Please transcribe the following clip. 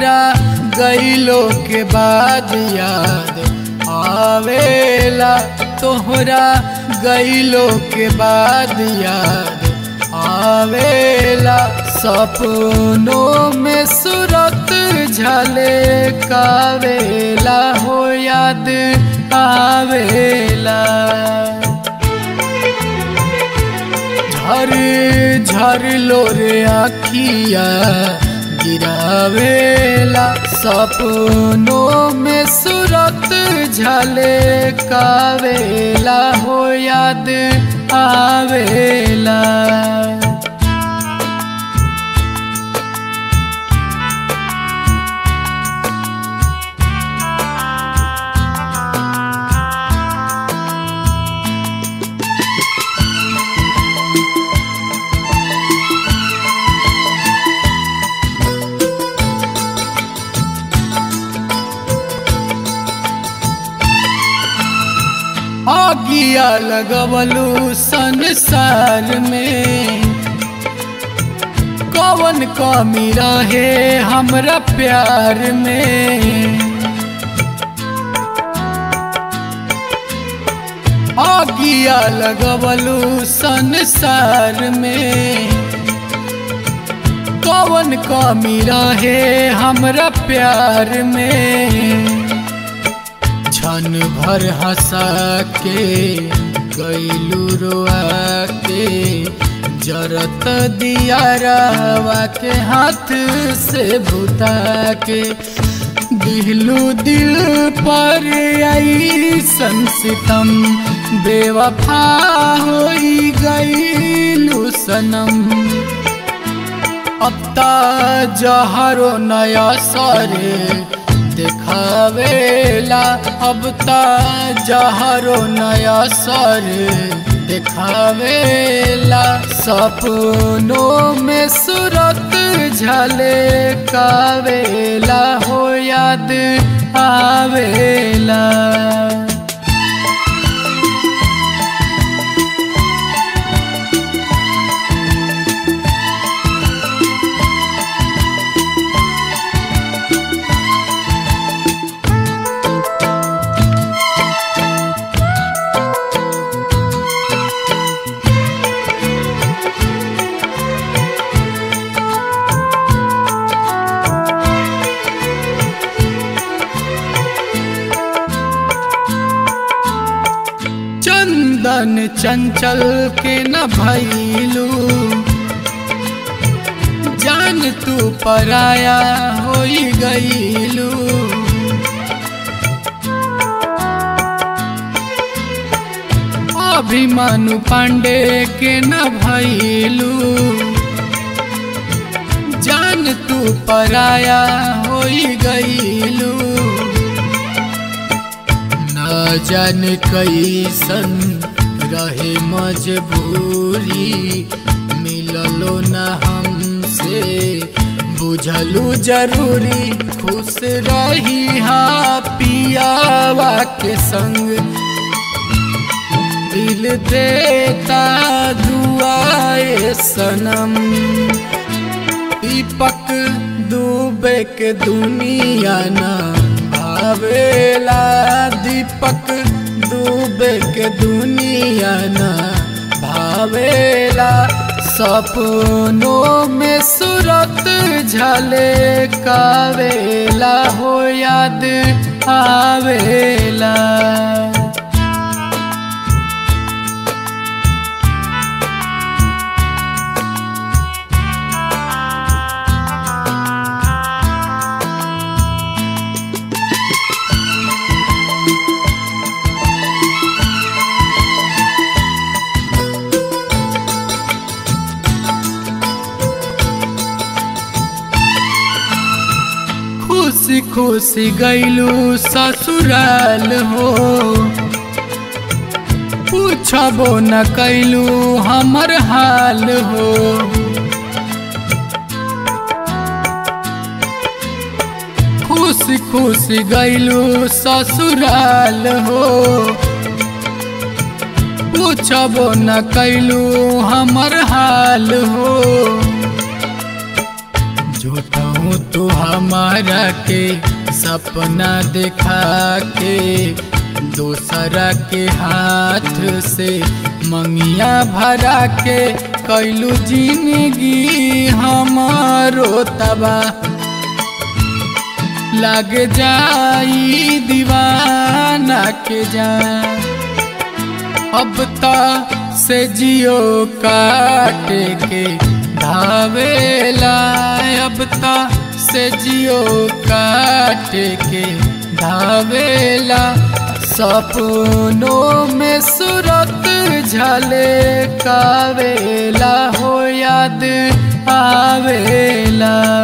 तोहरा गईलो के बाद याद आवेला तोहरा गईलो के बाद याद आवेला सपनों में सूरत झले कावेला हो याद आवेला झर झर लोरे आखिया गिरावेला सपनों में सूरत झले कावेला हो याद आवेला आगिया लगवलू संसार में कवन कमी रहे हमरा प्यार में आगिया लगवलू संसार में कवन कमी रहे हमरा प्यार में क्षण भर हंसा के गैलू रोआ के जरत दिया रवा के हाथ से बुता के दिलू दिल पर आई संसितम बेवफा होई गईलू सनम अब ता जहरो नया सरे देखावेला अब ता जहरो नया सर देखावेला सपनों में सूरत झले कावेला हो याद आवेला चंदन चंचल के न भैलू जान तू पराया होई गईलू अभिमानु पांडे के न भैलू जान तू पराया होई गईलू न जान कैसन रहे मजबूरी मिललो न हमसे बुझलू जरूरी खुश रही हा पियावा के संग दिल देता दुआए सनम दीपक डूबे के दुनिया ना आवेला दीपक डूबे के दुनिया ना भावेला सपनों में सूरत झले कावेला हो याद आवेला खुशी खुशी गैलू ससुराल हो पूछबो न कैलू हमर हाल हो खुशी खुशी गैलू ससुराल हो पूछबो न कैलू हमर हाल हो झूठहूँ तू हमारा के सपना दिखा के दूसरा के हाथ से मंगिया भरा के कैलू जिंदगी हमारो तबा लग जाई दीवाना के जान अब ता से जियो काटे के धावेला अब ता से जियो काटे के धावेला सपनों में सूरत झले कावेला हो याद आवेला